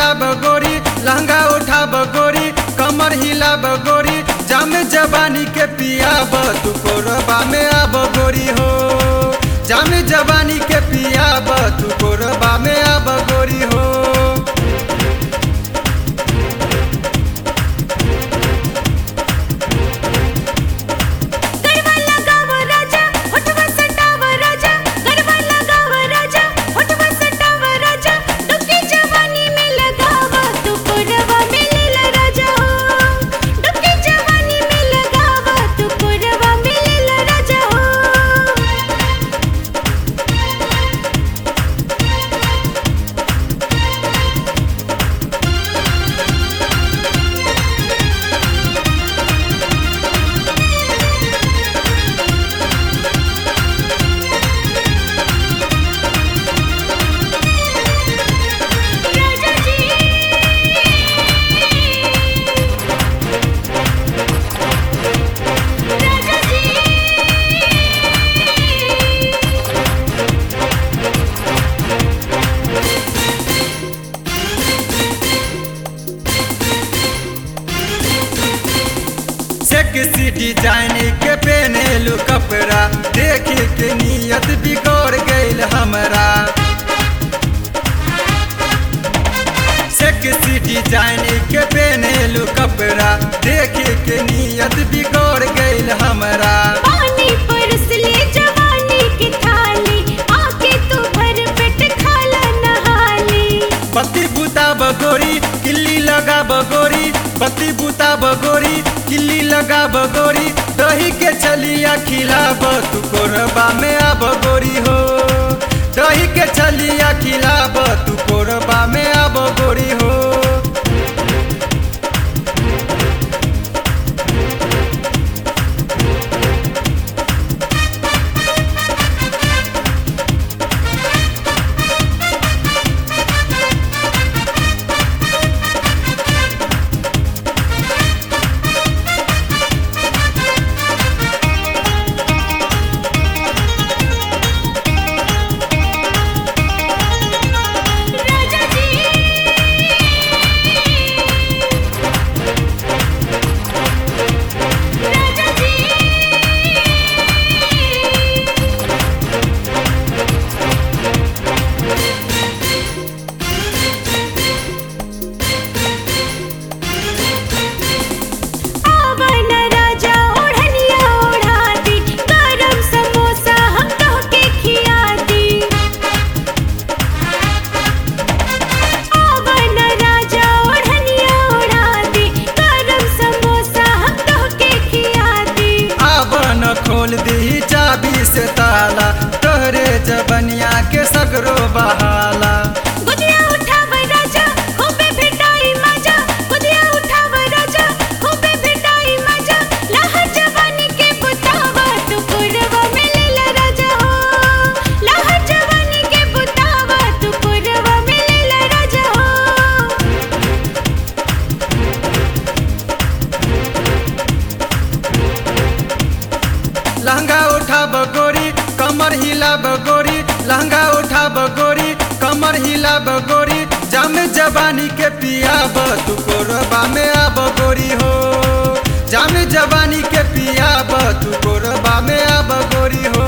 हिला बगोरी लहंगा उठा बगोरी कमर हिला बगोरी जाम जवानी के पिया तू कोरबा में आ बगोरी हो जाम जवानी के पिया तू कोरबा में आ बगोरी हो गरबा लगाव राजा होठवा सटाव राजा गरबा लगाव राजा होठवा सटाव राजा डुबकी जवानी में लगाव तू कोरवा में लेला राजा हो डुबकी जवानी में लगाव तू कोरवा में लेला राजा हो राजा जी राजा जी सेक्सी डिजाइन के पहनेलू कपड़ा देख के नियत बिगड़ गईल हमरा सेक्सी डिजाइन के पहनेलू कपड़ा देख के नियत बिगड़ गईल हमरा पानी परस ले जवानी की थाली आके तू भर पेट खाला नहाली पति बुता बगोरी किल्ली लगा बगोरी पति बुता बगोरी किल्ली लगा बगोरी दही के छलिया खिलाब तू कोरबा में आ बगोरी हो दही के छलिया खिलाब तू कोरबा में आ बगोरी हो राजा जी राजा जी आवन राजा ओढ़निया ओढ़ा दी गरम समोसा हम कह के खिया दी आवन राजा ओढ़निया ओढ़ा दी गरम समोसा हम कह के खिया दी आवन खोल दी चाबी से ताला तोहरे जबनिया के सगरो बहाला गुदिया उठाव राजा खूबे भेटाई मजा गुदिया उठाव राजा खूबे भेटाई मजा लहर जवानी के बुतावा तू कोरवा में लेला राजा हो लहर जवानी के बुतावा तू कोरवा में लेला राजा हो लहंगा उठा बगोरी कमर हिला बगोरी लहंगा उठा बगोरी कमर हिला बगोरी जाम जवानी के पिया तू कोरबा में आ बगोरी हो जाम जवानी के पिया तू कोरबा में आ बगोरी हो